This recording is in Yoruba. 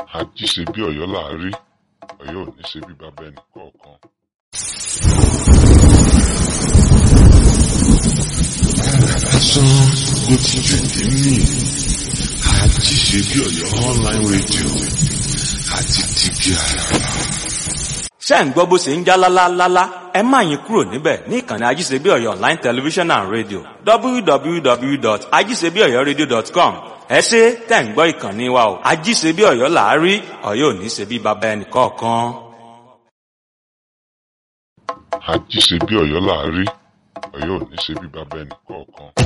àjí ṣe bí ọ̀yọ́ là á rí ọ̀yọ́ ò ní ṣe bí bàbá ẹnì kọ̀ọ̀kan. lásán ló ti jù ní mí àjí ṣe bí ọ̀yọ́ online radio àti tìbí àràbà. ṣé ẹ̀ ń gbọ́ bó ṣe ń já lálálálá ẹ má yín kúrò níbẹ̀ ní ìkànnì ajíṣebí ọ̀yọ́ online television and radio www.ajíṣebíọ̀yọ́radio.com ẹ ṣe tẹ̀ ń gbọ́ ìkànnì wa o ajíṣebí ọ̀yọ́ là á rí ọ̀yọ́ ò ní ṣe bí baba ẹnì kọ̀ọ̀kan. àjí ṣe bí ọ̀yọ́ là á rí ọ̀yọ́ ò ní ṣe bí bàbá ẹnì kọ̀ọ̀kan.